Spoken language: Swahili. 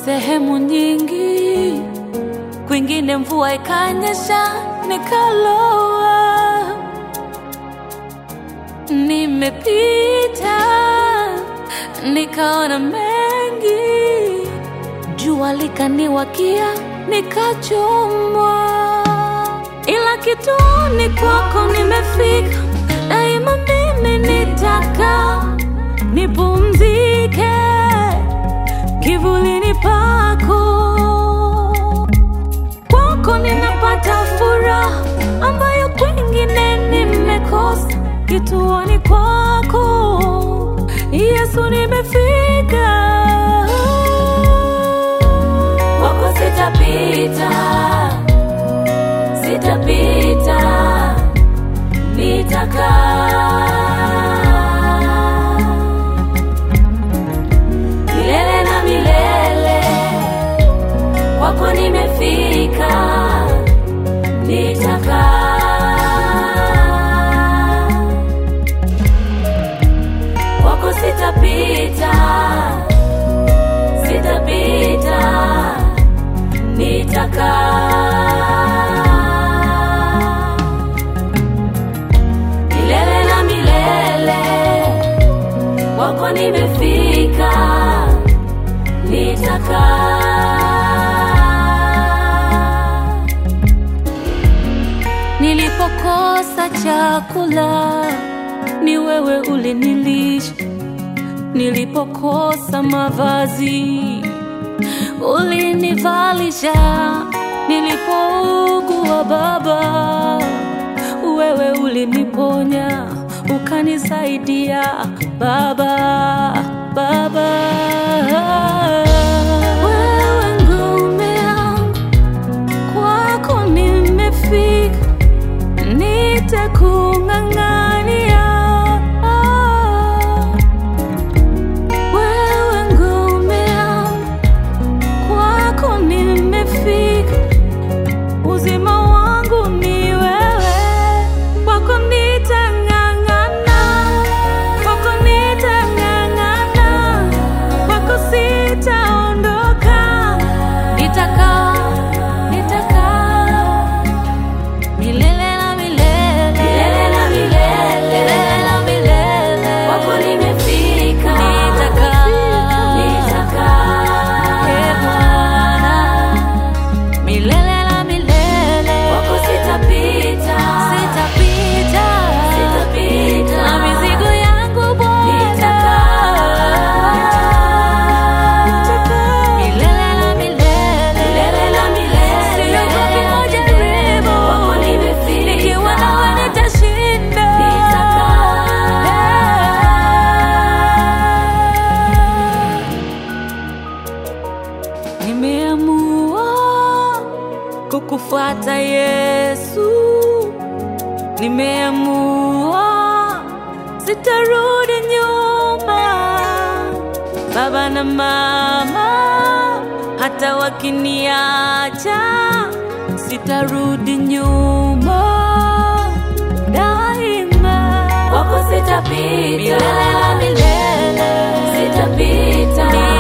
sehemu nyingi, kwingine mvua ikanyesha nikaloa. Nimepita nikaona mengi, jua likaniwakia nikachomwa, ila kituoni kwako nimefika, daima mimi nitaka nipumzike kivulini pako, kwako ninapata furaha ambayo kwingine nimekosa. Kituoni kwako Yesu nimefika, kwako sitapita, sitapita, nitakaa milele na milele, kwako nimefika, nitakaa kwako sitapita, sitapita, nitakaa milele na milele, kwako nimefika, nitakaa Nilipokosa chakula ni wewe ulinilisha, nilipokosa mavazi ulinivalisha, nilipougua Baba wewe uliniponya, ukanisaidia Baba, Baba. Wewe ngome yangu, kwako nimefika nitakung'ang'ania. Wewe ngome yangu, kwako nimefika, uzima wangu ni wewe, kwako nitang'ang'ana, kwako nitang'ang'ana, kwako sitaondoka, nitakaa, nitakaa milele na milele, milele na milele, milele na milele, kwako nimefika, nitakaa, nitakaa, e Bwana, milele na milele, kwako sitapita, sitapita, sitapita, na mizigo yangu Bwana, nitakaa, milele na milele, milele na milele, siogopi majaribu, kwako nimefika, nikiwa nawe nitashinda, nitakaa Nimeamua kukufuata Yesu, nimeamua sitarudi nyuma. Baba na mama hata wakiniacha, sitarudi nyuma daima. Kwako sitapita, milele na milele, sitapita